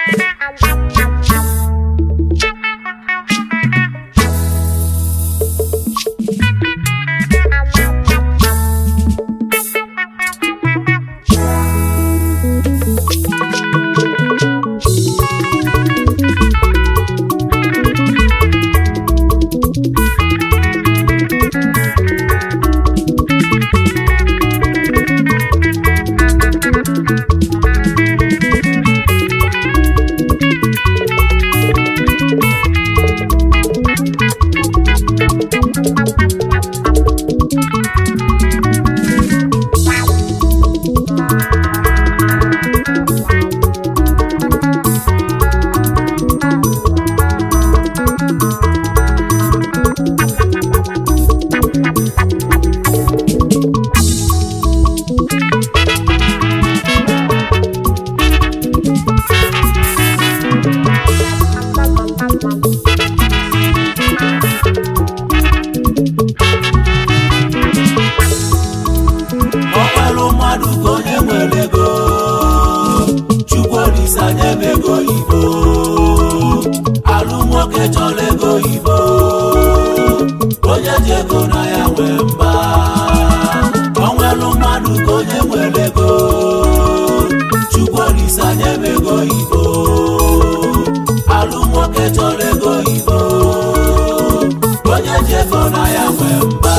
ọkwalụ mmadụ ka onye nwere ego chukwu olise anya m ego oyibo alụ nwoke chọrọ ego oyibo onye ji ego na ya nwee mba ọnwelụ mmadụ ka onye nwere ego chukwu olise anya m ego oyibo alụ nwoke chọrọ ego oyibo onye ji ego na ya nwee mba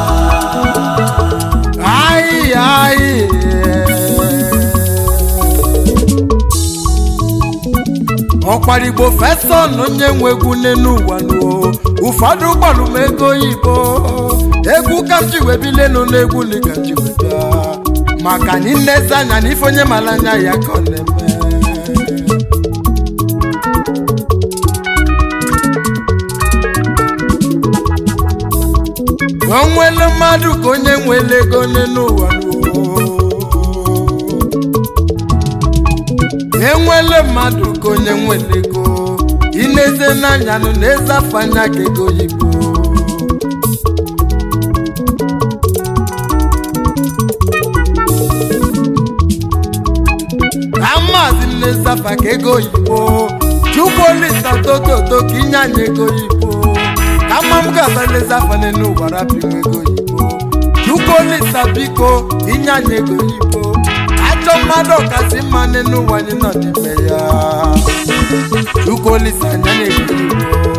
Ai, ai. ọkwara igbo feson onye nwe egwu n'elu ụwa nuo ụfọdụ gbalụ m ego oyibo egwu ka m ji wee bilenu n'egwu na ka m ji wee bịa maka anyị nnezi anya na ife onye mara anya ya ka ọ na-eme onwelu mmadụ ka onye nwere ego n'elu ụwa nuo. enwele mmadụ ka onye nwere ego ineze n'anya nụ na-eze afọ anya ka ego oyibo amazi nneze afa ka ego oyibo chukwu olisa tototo ka inye anyị ego oyibo ka mma m ga-aba nleze afa n'elu ụwa rapinwe ego oyibo chukwu olisa biko inye anyị ego oyibo ajọ mmadụ ọkasị mma n'elu ụwa anyị nọ n'ime ya chukwu olisa anya na-ego oyibo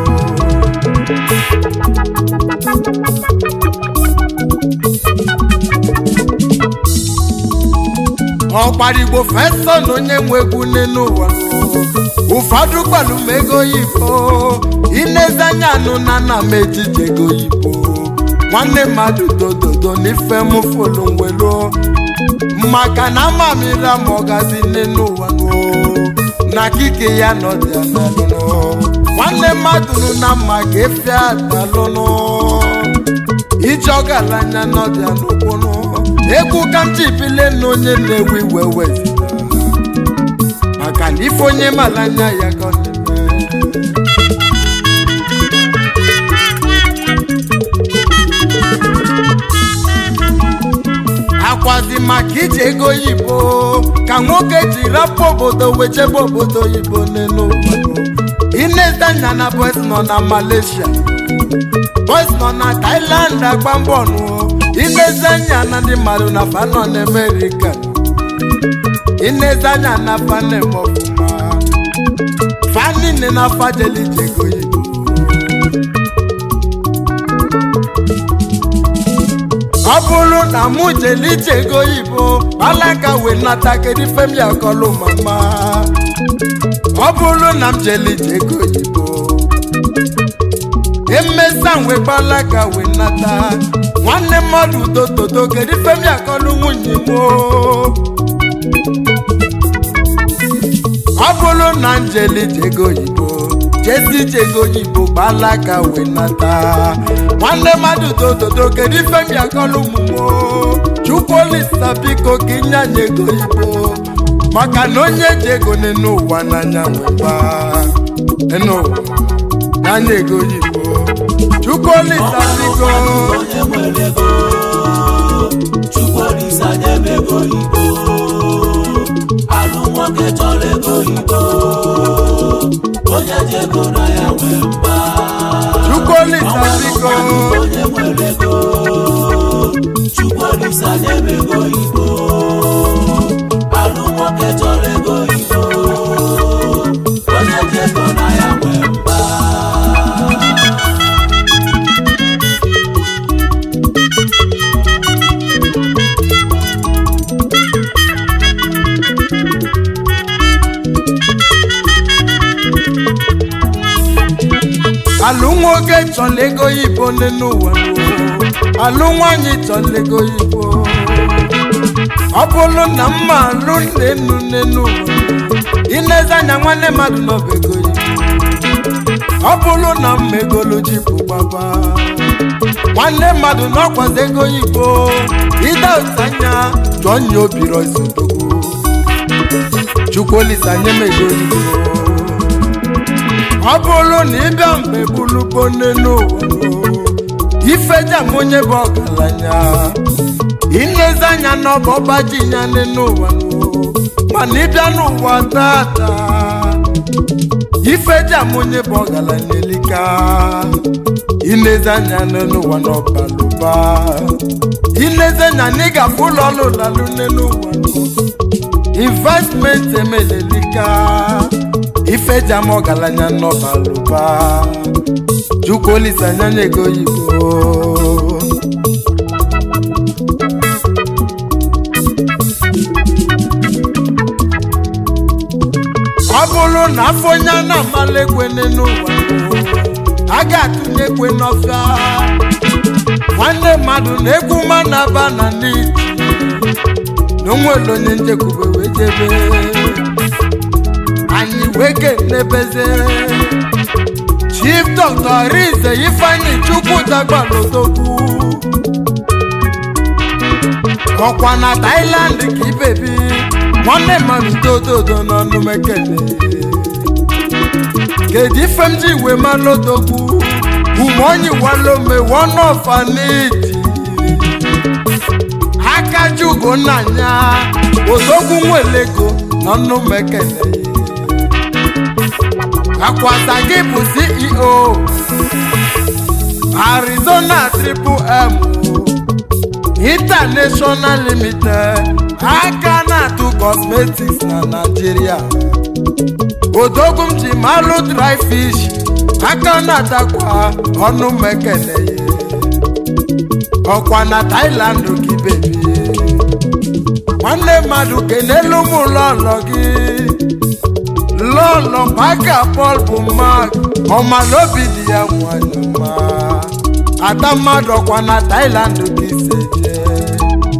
ọkpara igbo feson onye nwe egwu n'elu ụwa ụfọdụ gbalụ m ego oyibo inezi anya anụ na nna m ejije ego oyibo nwanne mmadụ dododo n'ife m folu nwelo maka na amamira m ọgazi n'elu ụwa nụ na kike ya nọdịa n'alụnụ nwanne mmadụ nụ na mma ka efe atalụnụ ije ọgaranya n'ọdịa n'okporo egwu ka m chipile na onye na-ewe iwe wezi maka na ife onye mara anya ya ka ọ na-eme akwazi maka iji ego oyibo ka nwoke ji rapụ obodo wee chebe obodo oyibo n'elu ụwa ineze anya na boys nọ na malaysia boys nọ na thailand agba mbọ nụ ineze anya na ndị mmadụ na fa nọ na amerika ineze anya na fa na-eme ọfụma fa niile na fa jeli ije ego oyibo ọ bụrụ na mụ jeli ije ego oyibo alaka wee nata kedu ife m ya kọlụ mama ọ bụrụ na m jeli ije ego oyibo emesa wee gbalaka wee nata nwanne mmadụ tototo kedu ife m ya kọlụ nwunye m o? ọ bụrụ na njeli jego oyibo jesi jego oyibo gbalaka wee nata nwanne mmadụ tototo kedu ife m ya kọlụ ụmụmo chukwuolisa biko ka inye anyị ego oyibo maka na onye ji ego n'enu ụwa n'anya nweba enu ụwa n'anya ego oyibo chukwuolisa biko onye nwere ego chukwu olise anya m ego oyibo alụ nwoke chọrọ ego oyibo ji ego na ya nwee mba chukwolisa biko onye nwere ego chukwolisa nye m ego igbo alụ nwoke chọrọ ego igbo onye ji ego na ya nwee mba alụ nwoke chọrọ ego yibo n'elu ụwa alụ nwanyị chọrọ ego yibo ọ bụrụ na mma alụ nnenu n'elu ụwa inezi anya nwanne mmadụ n'ọba ego yibo ọ bụrụ na mma egolu jipụ gbaba nwanne mmadụ n'ọkwazi ego yibo ide otu anya jụọ nye obiro izodogwu chukwolisa nye m ego yibo ọ bụrụ na ịbịa mgbe bulugbo n'elu ụwa ifeja m onye bụ ọgaranya ilezi anya n'ọba ọgbaji ya n'elu ụwa mana ịbịa n'ụwa tata ifeja m onye bụ ọgaranya elika ilezi anya n'elu ụwa n'ọbalụba ilezi anya na ị ga-afụ ụlọ ọrụ lalụ n'elu ụwa investment emelelika ifeja m ọgaranya n'ọbalụba chukwolisa anya ego oyibo ọ bụrụ na afọ onye a na-amala ekwe n'ụwa a ga-atụnye ekwe n'ọfịa nwanne mmadụ na-egwu ma na-aba na n'iti na onwere onye nchekwube wee jebe anyị wee kenebeze chief dr rize ifeanyi chukwu dagbalodogwu ọkwa na thailand ka ibebi nwanne mmadụ dododo n'ọnụ mekene kedu ife m ji wee malodogwu umeonyi walome wọnọfaniti aka jugo nna ya odogwu nwelego n'ọnụ mekene akwasa gị bụ ceo arizona triple m international limited aka na-atụ cosmetics na nigeria odogwu m ji malụ dry fish aka na-atakwa ọnụ mekele ọkwa na thailand gị bebi nwanne mmadụ kenelu m ụlọọlọ gị lọlọ maka pọl bụ mak ọmalobi dị ya nwanyị mma ada mmadụ ọkwa na thailand gị se jee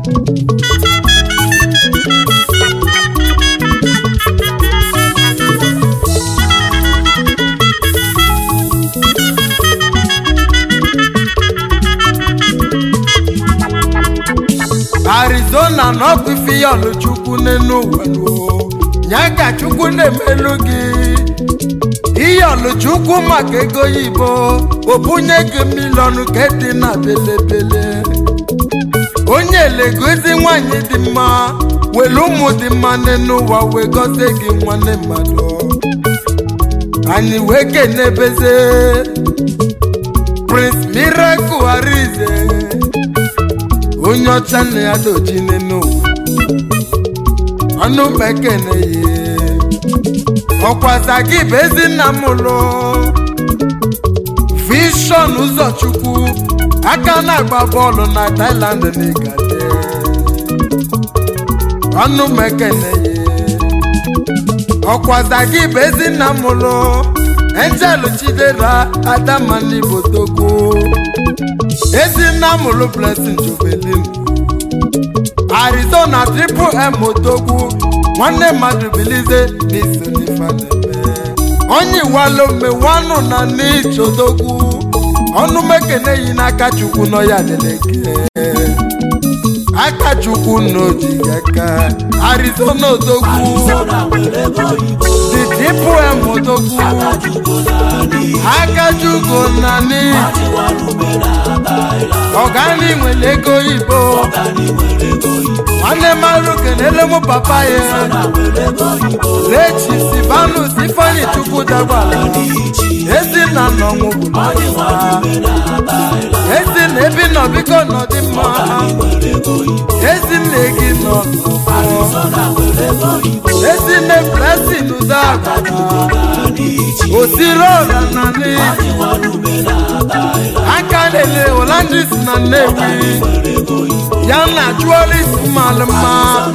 arizona n'ọkụ ife ya ọlụchukwu n'elu ụwa ya ka chukwu na-emelu gị ihe ọlụchukwu maka ego yibo obunye gị miliọnụ ka dị na belebele onye legozi nwanyị dị mma were ụmụ dị mma n'elu ụwa wee gọzie gị nwanne mmadụ anyị wee kenebeze prince miracle arize onye ọcha nna ya doji n'elu ụwa ọnụ mekene ye ọkwasa gị bụ ezinna m lụ vishọn ụzọchukwu aka na-agba bọọlụ na Thailand n'igade ọnụ mekene ye ọkwasa gị bụ ezinna m lụ Angel Chidera Adamani Botoko ezinna m lụ Blessing Jobelin arizona triple m otogwu nwanne mmadụ bilize n'iso n'ife na-eme onye iwalome wanụ na n'ichodogwu ọnụ mekene yi n'aka chukwu nọ ya leleke aka chukwu n'ojighị aka arizona odogwu Arizona nwere ego oyibo the triple m odogwu akajugo naanị akajugo na ni achịwalume na Thailand ọgani nwere ego igbo ọgani nwere ego oyibo nwanne mmadụ kenele mụ papa ya na nwere ego oyibo lechi sibanus ifeanyi chukwu chukwu dagbara ezi na nnọnwụ bụ ezi na ebi nọ biko nọ dị mma ezi nne gị nọ ezi nne blessing ụdagara osiri ọra na n'ezi aka lele Hollandis na Nnewi ya na Jewelries mmalụ mma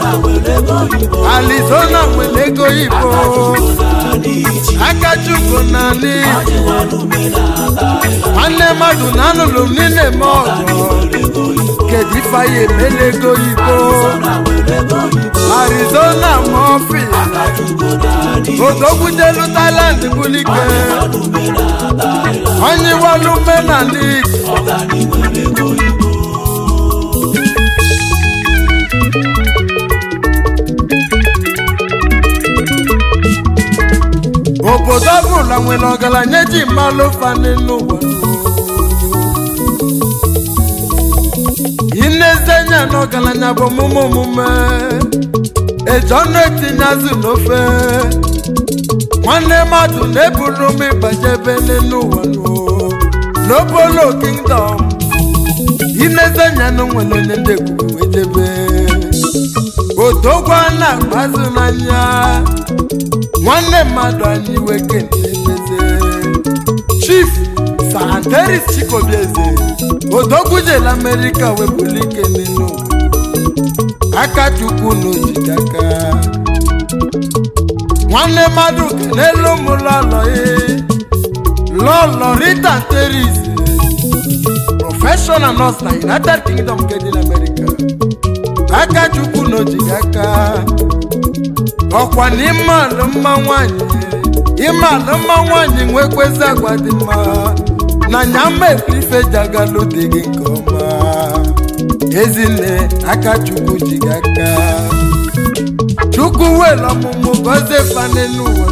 Arizona nwere ego Igbo aka Chukwu na n'iji nwanne mmadụ na anụlụ m niile eme ọgọ kedu ife anyị emela ego Igbo Arizona ma ọfịs odogbudelu Thailand bulike onye walu menala iji obodo ọbụla nwere ọgaranya ji mmalụ fani n'ụwa inezenya na ọgaranya bụ omume omume eji ọnụ etinye azụ n'ofe nwanne mmadụ na-eburu m ịgbajebe n'ụwa n'obolo kingdom inezenya na nwere onye ndị ekwuru wejebe odogwa na-agbazụ n'anya nwanne mmadụ anyị weke na-emeze chief santeris chikobieze odogwujela amerịka wepụlike n'elu aka chukwu n'ojide aka nwanne mmadụ n'elu m lọlọ lọlọ rita teris professional nurse na united kingdom nke dị n'amerịka aka chukwu n'ojide aka ọkwa na ime alụ mma nwanyị ime alụ mma nwanyị nwekwezi agwa dị mma na nyama ife ji agalụ dị gị nke ọma ezinne aka chukwu ji gị aka chukwu welu ọmụmụ gọzie fane n'ụwa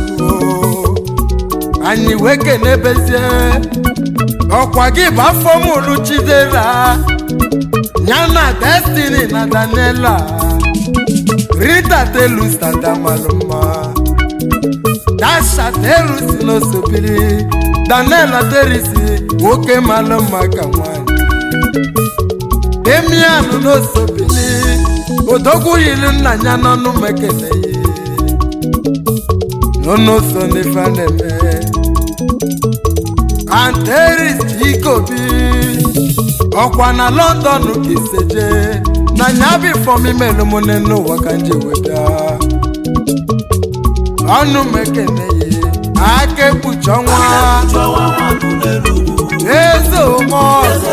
anyị wee kenebezie ọkwa gị bụ afọ mụrụ chidera ya na destiny na daniela rita telus tata malụmma dasha terusi n'osobiri daniela terisi nwoke malụ mma ka nwanyị demian n'osobili odogwu yiri nna ya n'ọnụ mekele n'ọnụso n'ife na-eme anteris ikobi ọkwa na london ka iseje na nya bifọm imelu m n'ụwa ka nje weta ọnụ mekene ya aka ekpuchi ọnwa eze omeọgọ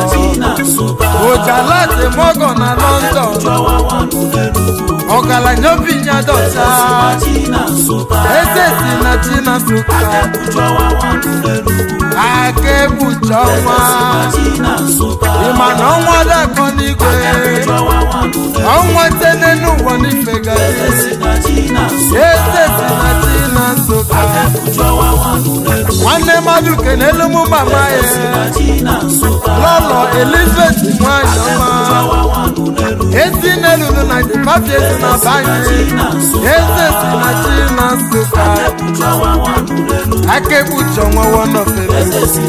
ojalati mọgọ na london ọgaranya obinya dọta eze si na china suka aka ekpuchi ọnwa ịma na ọnwa dakọ n'igwe ọnwa tene n'ụwa n'ife gazi eze si na china suka nwanne mmadụ kenelu mụ mama ya lọlọ elizabeth nwanyị ọma ezi n'elulu na dịpapi ezi na banye eze si na china suka aka ekpuchi ọnwa wọnọfere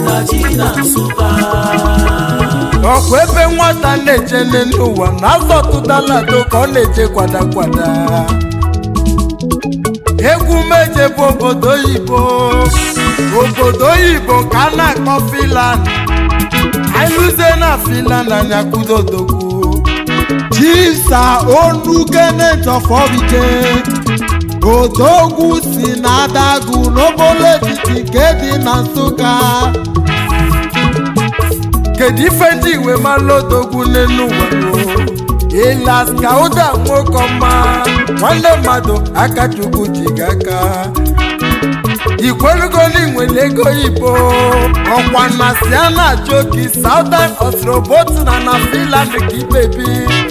ọkwa ebe nwata na-eje n'ụwa na azọ tụdalado ka ọ na-eje kwada kwada egwu meje bụ obodo oyibo obodo oyibo ka a na-akpọ filan anyụzie na filan anya kwudodogwu jisa onugenetofobike odogwu si na adagụ n'obolo etiti nke dị na nsụka kedu ife ndị iwe malụ odogwu n'elu ụwa ịlas ka ụda nwoke ọma nwanne mmadụ aka chukwu ji gị aka ikwerugoli nwere ego ibo ọkwa na si a na-achọ oki southern ostrobotina na finland ka ikpebi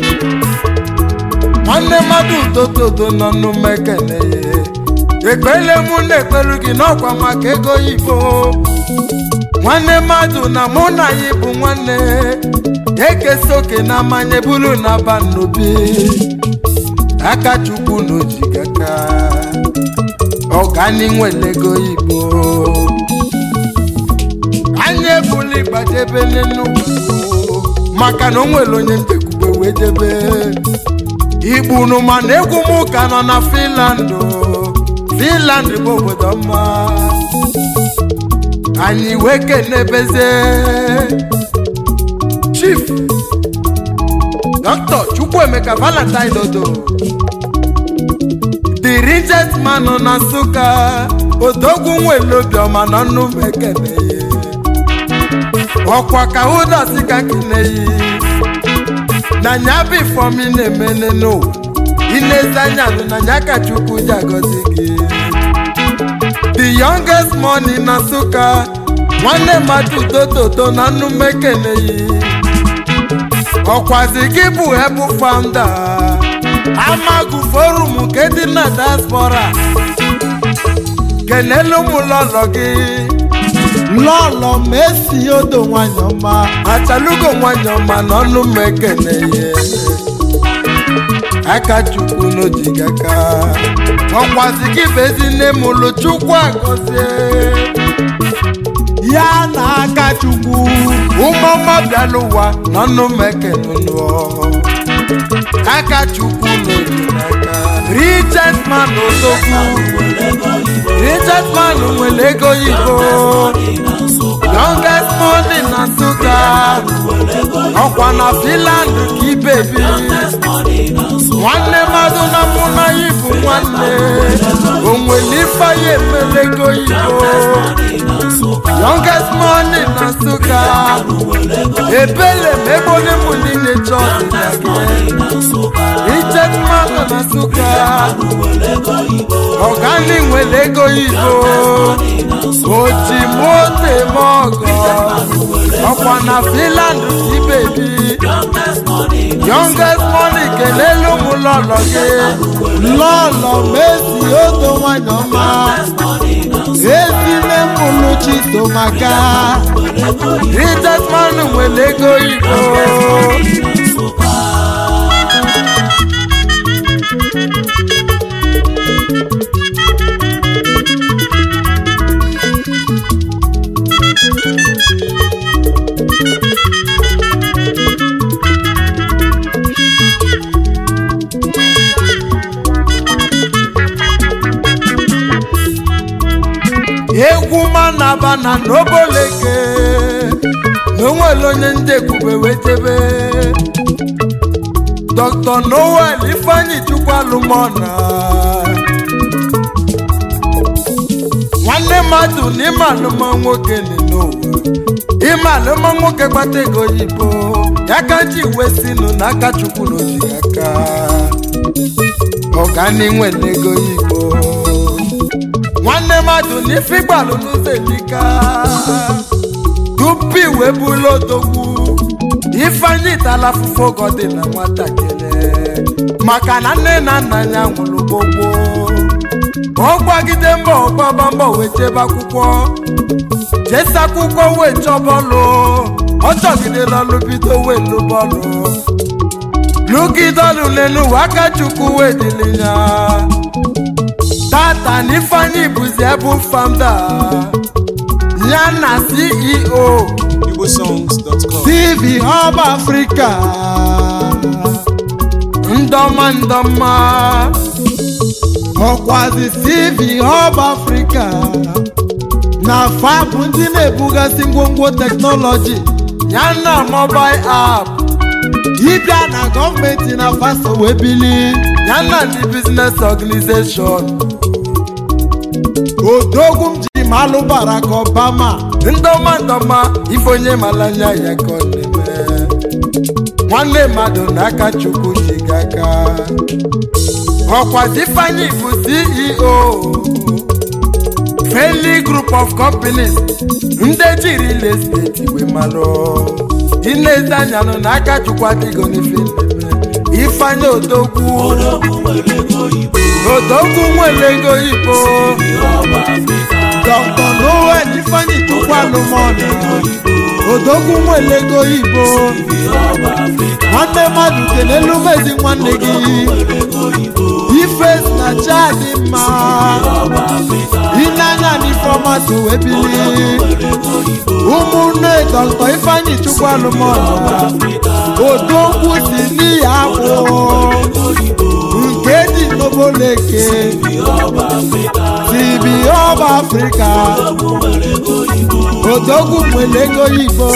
nwanne mmadụ udododo nọ n'umekene ekpele mụ na-ekpelu gị n'ọkwa maka ego ibo nwanne mmadụ na mụ na ya bụ nwanne ekesa oke na mmanya buru na ba n'obi aka chukwu n'ojigaka ọgani nwere ego igbo anyị ebula ịgbajebe n'ụwa maka na o nwere onye njekwube wee jebe igbunu mana egwu m ka nọ na finland finland bụ obodo mma anyị wee kenebezie chief dr chukwuemeka valentine dodo the richest man nọ na nsụka odogwu nwere obiọma na nnukwu ekene ọkwa ka ụda si ka keneyi na nya bụ ifeọma ị na-emene n'ụwa inezi anya nụ na nya ka chukwu ji agọzi gị the youngest money na nsụka nwanne mmadụ tototo na nnume keneyi ọkwazi gị bụ ebu founder amagu forum nke dị na diaspora kenelu ụmụ lọlọ gị lọlọ mesi odo nwanyị ọma achalugo nwanyị ọma n'ọnụ m ekene ihe aka chukwu n'ojiga aka ọkwazi gị bụ ezi nne m ụlụ chukwu agọzie ya na aka chukwu ụmụọma bịala ụwa n'ọnụ m ekene nụọ aka chukwu n'ojiga aka richest man odogwu richest man nwere ego yibo youngest money na nsụka ọkwa na finland ka ibebi nwanne mmadụ na mụ na ya bụ nwanne onwere ife ya emelego yibo youngest money na nsụka ebele ma ebe onye mụ niile chọọ ọdịda gị richest man na nsụka ọgani nwere ego yibo oji moto eme ọgọ ọkwa na finland ka ibebi youngest money kelele ụmụ lọlọ gị lọlọ mesi odo nwanyị ọma ezine mụlụ chisomaka richest man nwere ego yibo egwu manaba na n'oboleke na onwere onye ndị ekwube wee jebe dr noel ifeanyi chukwu alụmọna nwanne mmadụ na ịma alụmọ nwoke dị n'ụwa ịma alụmọ nwoke gbata ego oyibo ya ka ji wee sinụ n'aka chukwu n'oji aka ọganiwe n'ego oyibo nwanne mmadụ n'ife gbalụ n'ụzọ elika tupu iwe bụlụ odogwu ifeanyị tala afụfụ ogo dị na nwatakịrị maka na nne na nna ya nwụrụ gbogbo ọ gbagide mbọ ọgbaba mbọ wee jebe akwụkwọ jesi akwụkwọ wee chọọ bọọlụ ọ chọgidela ọlụ bido wee lụ bọọlụ lụgide ọlụ n'elu ụwa aka chukwu wee dịrị ya tata n'ifeanyị bụzi ebu founder ya na ceo igbosongs.com tv hub africa ndọma ndọma ọkwazi tv hub africa na fabụ ndị na-ebugasị ngwongwo teknọlọji ya na mobile app ịbịa na gọọmenti na faso wee bili ya na ndị business organization odogwu m ji malụ barack obama ndọma ndọma ife onye malanya ya ka ọ na-eme nwanne mmadụ n'aka chukwu ji gị aka ọkwazi ifeanyị bụ ceo friendly group of companies ndị jiri real estate wee malụ inezi anya nụ n'aka chukwu adịgo n'ife na-eme ifeanyị odogwu odogwu nwere ego ibo dr noel ifeanyi chukwu alụmọnụ odogwu nwere ego ibo nwanne mmadụ kelelu mezi nwanne gị ife na cha dị mma ịnanya n'ifeọma so wee bili ụmụnne dọkịta ifeanyị chukwu alụmọla odogwu si n'ihi akwụ nke dị n'oboleke tibi ọba afrịka odogwu nwere ego igbo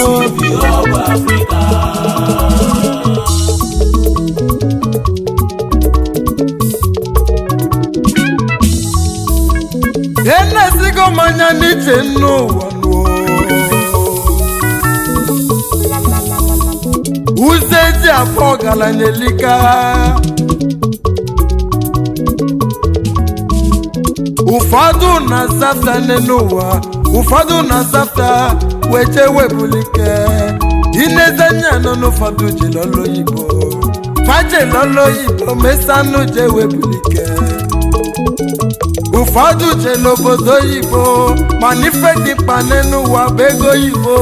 enesigo m anya n'iche n'ụwa n'ụwa. ụzọ eji afọ ọgaranya elika ụfọdụ na-azafta n'ụwa ụfọdụ na-azafta weche webulike inezanya nọ n'ụfọdụ ji lọlọ oyibo faje lọlọ oyibo mesanụ je webulike ụfọdụ je n'obodo oyibo mana ife dị mkpa n'ụwa bụ ego oyibo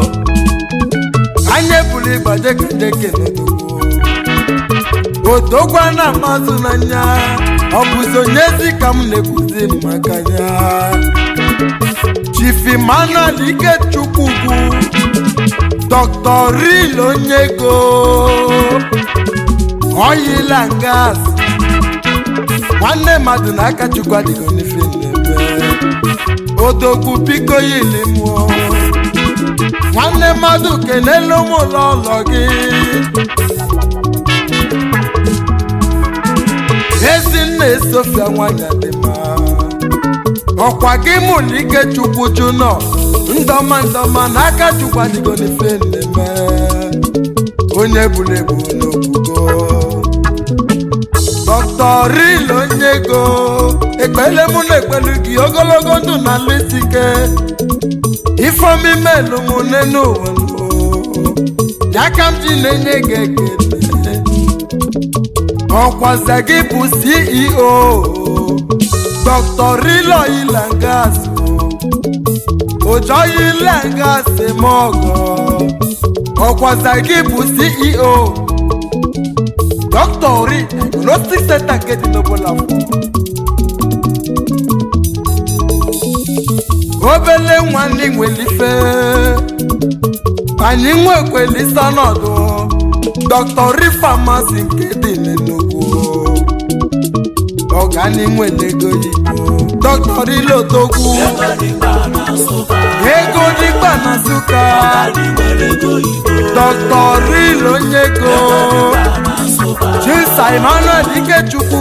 anya ebuli gbajekejeke n'odogwo odogwa na amasị n'anya ọ bụzi onyezi ka m na-ekwuzi maka ya chief emmanuel ikechukwu dr ril onye ego oyila gas nwanne mmadụ na aka chukwu adịghị n'ife na-eme odogwu biko ya ili mụọ nwanne mmadụ kelele ụmụ ụlọ ụlọ gị ezinne sofia nwanyị dị mma ọkwa gị mụrụ ike chukwu junọ ndọma ndọma na aka chukwu adịgo n'ife nneme onye buru ebu n'ogugo dọkịta ril onye ego ekpele mụ na ekpelu gị ogologo ndụ na lisike ifeomi melu mụ n'enu ụwa ya ka m ji na-enye gị ekele ọkwaze gị bụ ceo dr rilo ilangas ojoyi ilangas mọgọ ọkwaze gị bụ ceo dr ori diagnostic center nke dị n'obolafọ obele nwanne nwere ife anyị nwekwelisa ọnọdụ dr rifamasi nke dị n'enugwu ọgani nwere ego yibo dr ilotogwu ego dịkpa na nsụka dr ril onye ego chisa emmanuel ikechukwu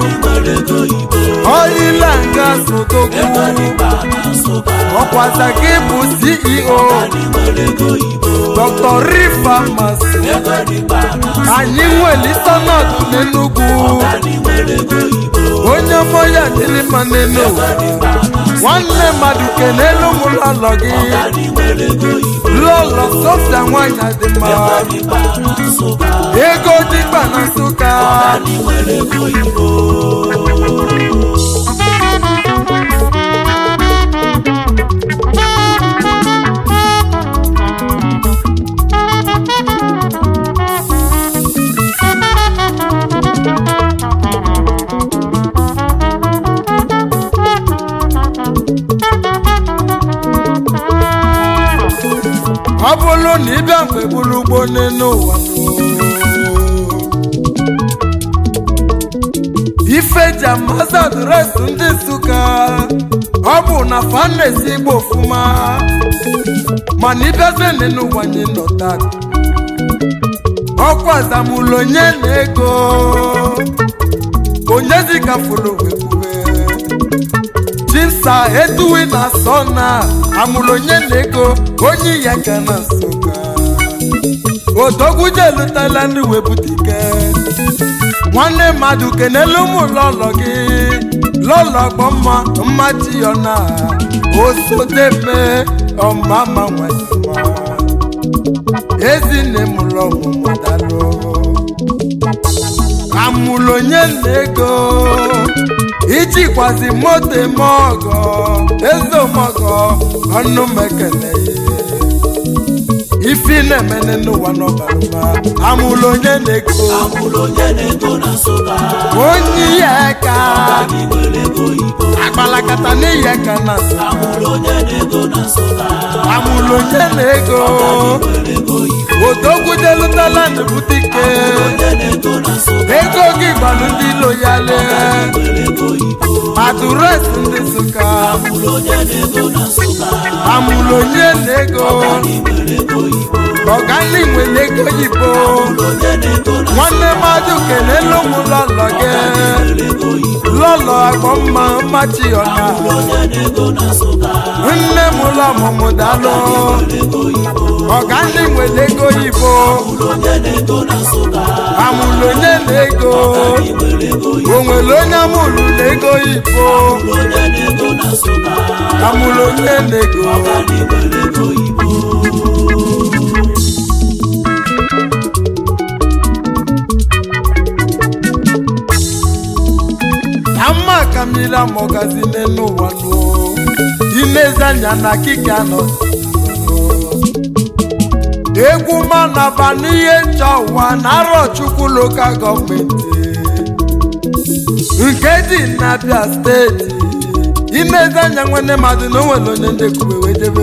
oyila nga sotogwu ọkwaza gị bụ ceo dr rifamasi anyị nwelite ọnọdụ n'enugwu onye mmụọ dịrị mma n'elu ụwa nwanne mmadụ kelelu m lọlọ gị lọlọ sofia nwanyị dị mma ego dịkpa na nsụka ọ bụrụ na ịbịa mgbe buru ugbo n'elu ụwa ife ji amasị adreesị ndị nsụka ọ bụ na fa na-esi igbo ọfụma mana ịbịazie n'elu ụwa nye nọta ọkwa zamụlụ onye na ego onye dịka fụrụ wekwube chisa eduwi na sọna amụrụ onye na ego onye ya ka na nsụka odogwu jelutala ndị wepụtike nwanne mmadụ kenelu ụmụ lọlọ gị lọlọ gbọmma mmachi yọna osodeme ọmama nwanyịma ezinne mụrụ ọmụmụ dalụ amụrụ onye na ego ijikwazi moto eme ọgọ eze ọmọgọ ọnụ mekele ifi na-emene n'ụwa n'ọbalụba amụlụ onye na-ego amụlụ onye na-ego na nsụka onye ihe ka ọgaranya nwere ego oyibo akpalakata n'ihe ka na amụlụ onye na-ego na nsụka amụlụ onye na-ego nwere ego oyibo odogwudelutala ndụbute ike onye na-ego na nsụka ego gị gbalụ ndị ilo ya lee nwere ego oyibo adụres ndị nsụka amụlụ onye na-ego na nsụka amụlụ onye na-ego nwere ego oyibo ọgani nwere ego yibo onye na-ego na nwanne mmadụ kelelu m lọlọ gị ego oyibo lọlọ agbọ mma mmachi ọna onye na-ego na nsụka nne m ụlọ ọmụmụ dalụ ego oyibo ọgani nwere ego yibo onye na-ego na nsụka amụlụ onye na-ego nwere ego oyibo o nwere onye amụlụ na-ego yibo onye na-ego na nsụka amụlụ onye na-ego ọgaranya nwere ego oyibo ama ka mmiri amọgazi n'elu ụwa nụ inezi anya na kika nọ egwu manaba n'ihe ncha ụwa na arọ chukwu lokal gọọmenti nke dị n'abịa steeti inezi anya nwanne mmadụ na onwere onye ndekwube wedebe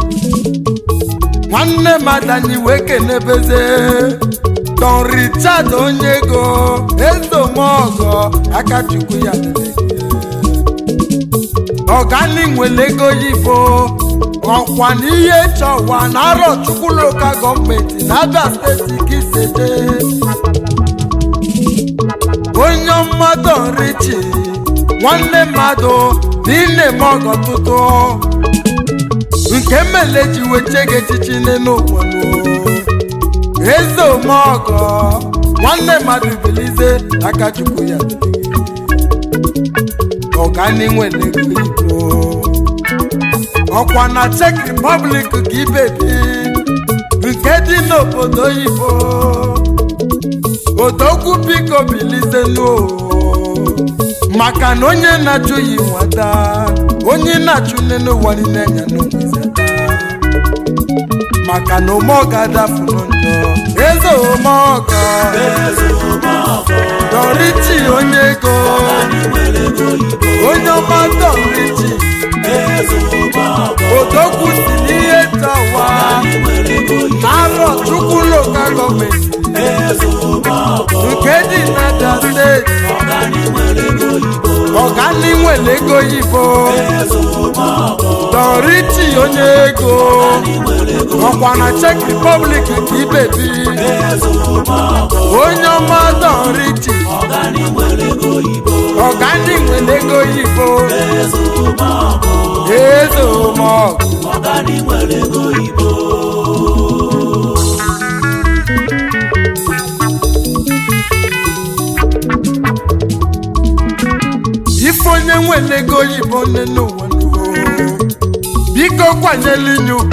nwanne mmadụ anyị wee kenebeze don richard onye ego ezomọgọ aka chukwu ya dịrị ọgani nwere ego yibo ọkwa n'ihe chọwa na arọ chukwu lokal gọọmenti na abịa steeti kisete onye mmadụ richi nwanne mmadụ na ine-eme ọgọ tụtụ nke mmele ji weche gị echichi n'obodo eze omeọgọ nwanne mmadụ bilize aka chukwu ya ọgani nwere ego igbo ọkwa na czech republic ka ibebi nke dị n'obodo oyibo odogwu biko bilize nuo maka na onye na-achụghị nwata onye na-achụ nne n'ụwa niile anya n'ogwizata maka na omeọga dafuru njọ eze omeọga dọriti onye ego onye ọma dọriti odogwu si n'ihe tawa arọ chukwu lokal gọọmenti nke dị n'Abia steeti ọgani nwere ego yibo dọriti onye ego ọkwa na czech republic ka ibebi onye ọma dọriti ọgani nwere ego yibo eze omọgụ ife onye nwere ego oyibo nne n'ụwa n'ụwa biko kwanyela inye ugwu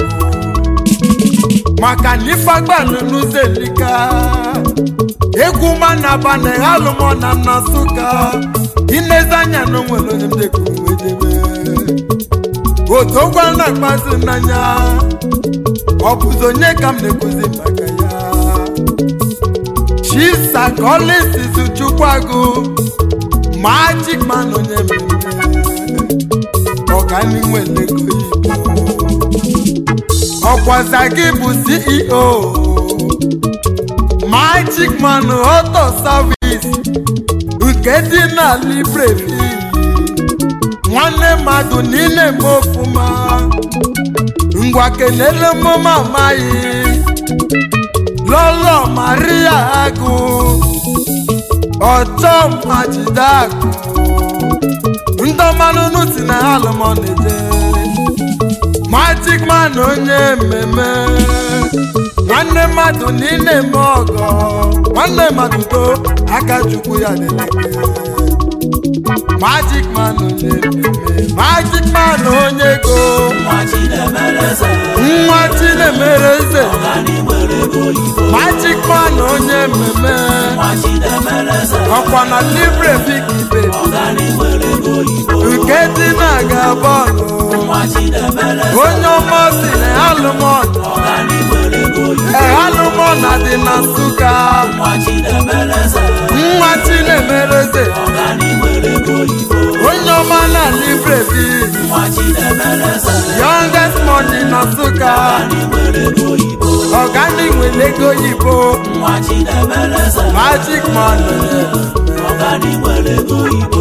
maka na ife agbalụ n'ụzọ elika egwu manaba na alụmọ na nnasụka inezi anya na onwere onye mdekwuru wedebe otogwa na-akpazi n'anya ọ bụzi onye ka m na-ekwuzi maka ya chisa kolisizu chukwago magic man onye mmemme ọgani nwere ego igbo ọkwaza gị bụ ceo magic man auto service nke dị na librevi nwanne mmadụ niile eme ofụma ngwa kelele mụma amaghị lọlọ maria agụ ọchọ majide akụ ndọmanụnụ si na alụmọneje magic man onye mmemme nwanne mmadụ niile eme ọgọ nwanne mmadụ to aka chukwu ya dịleke magic man onye mmemme magic man onye ego nwa chinemere eze magic man onye mmemme ọkwa na libre big ibe nke dị na-aga bọọlụ onye ọma si na alụmọdụ alụmọna dị na nsụka nwa chinemeleze nwa chinemereze ọganihu ego oyibo onye ọma na librevi nwa chinemeleze youngest money na nsụka ọganihu ego oyibo ọganiwele ego oyibo nwa chinemeleze magic money ọganihu ego oyibo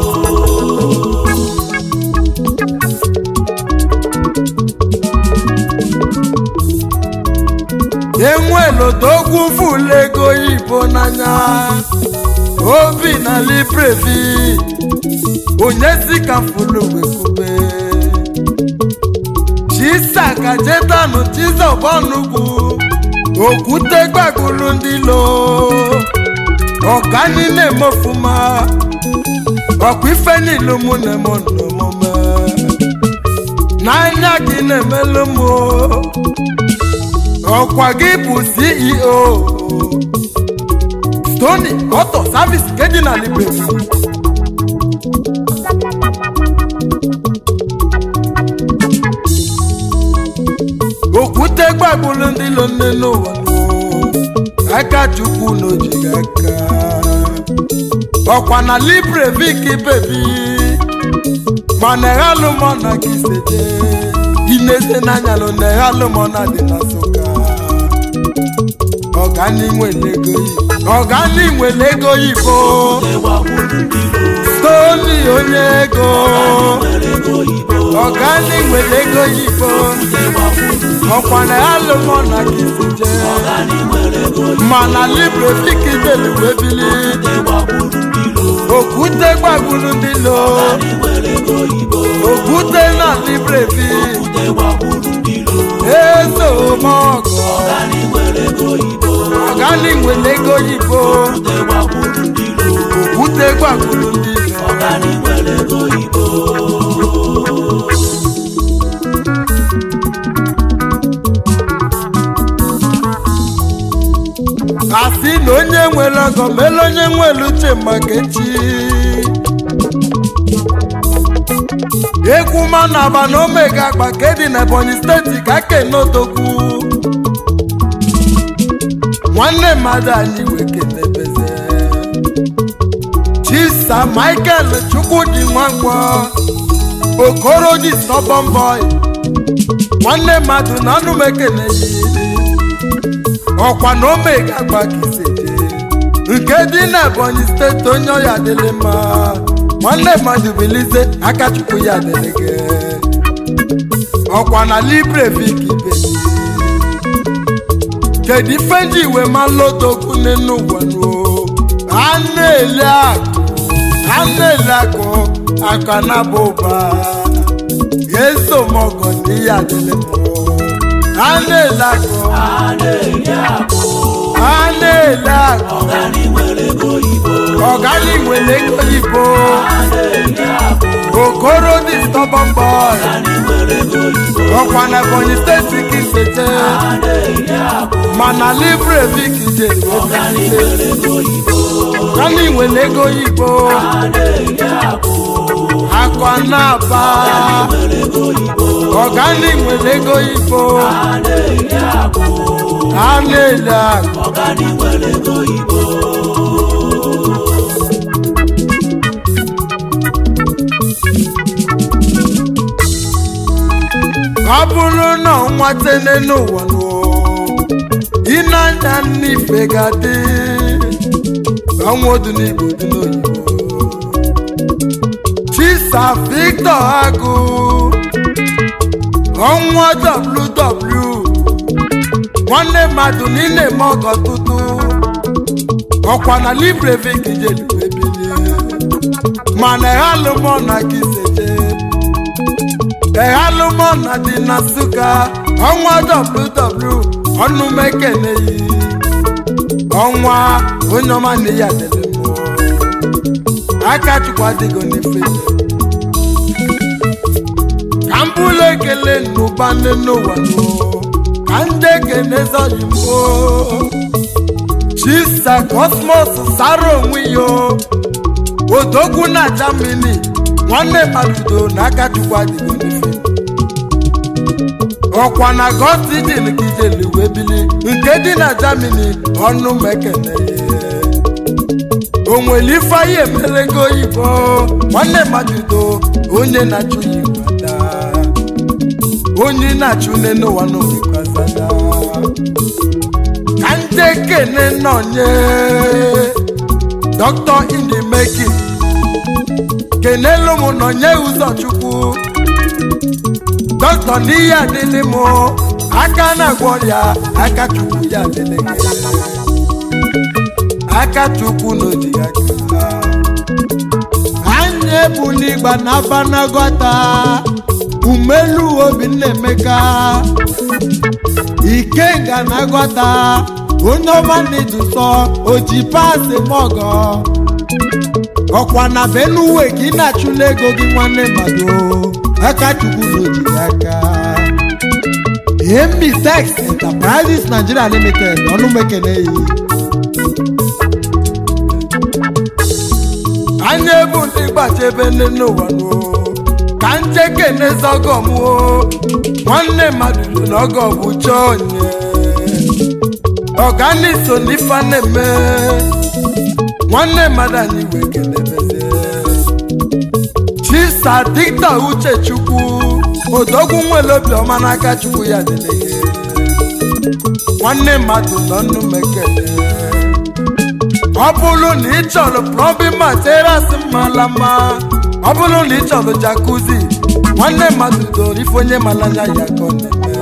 enwelodogwu fụlụ ego oyibo n'anya obi na librevi onye si ka fụlụ wekwube chisaka jetanụ chizọbọnugwu okwute gbagbulu ndị lo ọkani na-eme ofuma ọkwa ife niile mụ na-eme n'omume n'anya gị na-emelụ m o. ọkwa gị bụ ceo stony auto service nke dị na librevi okwute gbagburu ndị lo nne n'ụwa aka chukwu n'ojighị aka ọkwa na librevik bebi mana eghalụmọna gị seje ineze n'anya lo na eghalụmọna dị na nsụka ọganiwele ego yibo ewagburu ndị lo stoni onye ego ego oyibo ọganiwele ego yibo ewagburu ọkwa na eghalụmọna gị seje ọganihu ego oyibo mana librevik beluwebili ewagburu ndị lo okwute gbagburu ndị lo ọganihu ego oyibo okwute na librevi ewagburu ndị lo ezomọgọ ọganihu ego oyibo ọganiwele ego yibo ewagburu ndị lo okwute gbagburu ndị lo ọganihu ego oyibo asị na onye nwere ọgọ mele onye nwere uche maka echi egwu manaba na omega agba ka dị na ebonyi steeti ka kenodogwu nwanne mmadụ anyị wekenebeze chisa michael chukwudi nwankwọ okoro dị stubborn boy nwanne mmadụ na anụ m ekeneghị ọkwa na omega gbagiseje nke dị na ebonyi steeti onye ọya dịrị mma nwanne mmadụ bilize aka chukwu ya dịrị gị ọkwa na librevik ibe kedu ife ndị iwe ma lotokwu n'enu ụwa nuo a na-ele akụ a na-ele akụ aka na bụ ụba ezomọgọ ndị ya dịrị mma a na-ele akụ a na-eri akụ a na-ele akụ ọganihu ego oyibo ọgani nwere ego oyibo a na-eri akụ okoro dị stubborn boy ọganihu ego oyibo ọkwa na ebonyi steeti ka isete a na-eri akụ mana librevik jere ọganihu ego oyibo ọgani nwere ego oyibo a na-eri akụ akwa na-aba ego oyibo ọgani nwere ego oyibo a na-eri akụ a na-ele akụ ọganihu ego oyibo ọ bụrụ na ọnwa tene n'ụwa nụọ ịnanya n'ife ga-adị ọnwa odu n'igbo dị n'oyibo chisa victor agụ ọnwa ww nwanne mmadụ niile eme ọgọ tụtụ ọkwa na librevik jeluebilie mana ehalụmọ na kiseje ehalụmọna dị na nsụka ọnwa ww ọnụmekeneyi ọnwa onye ọma na ya dere mmụọ aka chukwu adịgo n'ife ka m bụlụ ekele n'ụba nne n'ụwa nụ ka ndị ekene zọyi mbụ chisa kosmos sara onwe ya odogwu na jamini nwanne mmadụ do na aka chukwu adịgo n'ife ọkwa na gọtidin ka ijeli wee bili nke dị na Germany ọnụ mekene o nwere ife anyị emelego oyibo nwanne mmadụ onye na-achụ ya igwada onye na-achụ nne n'ụwa n'ogekwazada ka ndị kene nọnye dọkịta indi meki kenelu m nọnye ụzọchukwu dọkịta n'ihe adịlị m aka na-agwọ ọrịa aka chukwu ya adịlị gị aka chukwu n'oji aka anyị ebuli igba na abanagọta umelu obinna emeka ikenga na agọta onye ọma na-edusọ oji paasị mọgọ ọkwa na benuwe ka ị na-achụla ego gị nwanne mmadụ aka chukwu n'oji aka Emitex Enterprises Nigeria Limited ọnụmekene yi anya ebu ndị gbachebe nne n'ụwa n'o ka njeke n'ezọgọm o nwanne mmadụ lụ n'ọgọ bụ chọọ onye ọganiso n'ife a na-eme nwanne mmadụ anyị wee kelebeze chisa dikta uchechukwu odogwu nwere obiọma n'aka chukwu ya dịleghe nwanne mmadụ nọ nnu mekele ọ bụrụ na ị chọrọ plọmbin materials mara mma ọ bụrụ na ị chọrọ jakuzi nwanne mmadụ doro ife onye mara anya ya ka ọ na-eme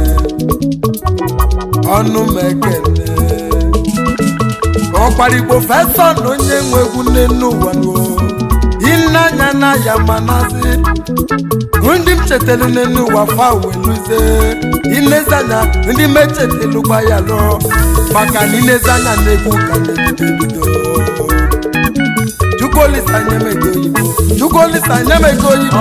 ọnụ m ekele ọkparigbo fesa na onye nwe egwu nne n'ụwa ịnanya na ya manazi ndị m chetelu n'elu ụwa fa weluze inezanya ndị m echetelu gba ya lụọ maka na inezanya na-egwu ka na-ebido ebido chukwuolisa nyemego oyibo chukwuolisa nyemego oyibo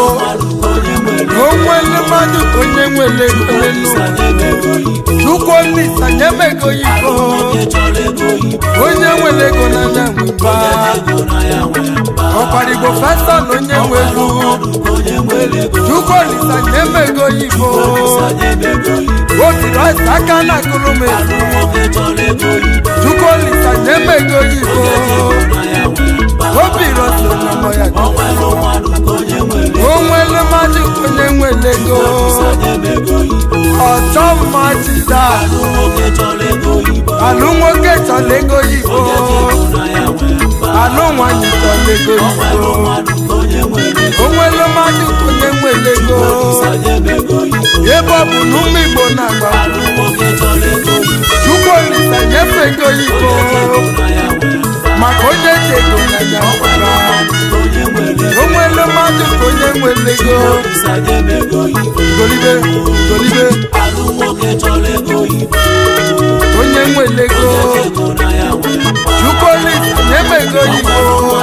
onwele mmadụ ka onye nwere ego n'elu ụwa chukwuolisa nyemego oyibo onye nwere ego n'anya nweba ọkwarigbo fesa na onye nwe egwu chukwuolisa nyemego oyibo otiri ọsa aka na akụrụ m egwu chukwuolisa nyemego oyibo obi rọso na mọ ya onwele mmadụ ka onye nwere ego ọchọ mma jida alụ nwoke chọrọ ego oyibo alụ nwanyị chọrọ ego oyibo onwele mmadụ ka onye nwere ego ebe ọ bụ na ụmụ igbo na-agba chukwuolisa nyefe ego oyibo maka onye ji ego na ya ọbara onwele mmadụ ka onye nwere ego golibe golibe onye nwere ego chukwuolisa nyebe ego oyibo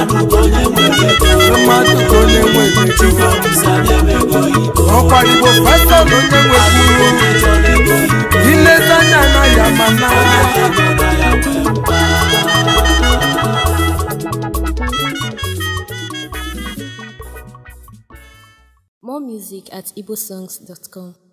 mmadụ ka onye nwere ego ọkwarigbo fesa na onye nwere inezanya na ya mana More music at igbosongs.com.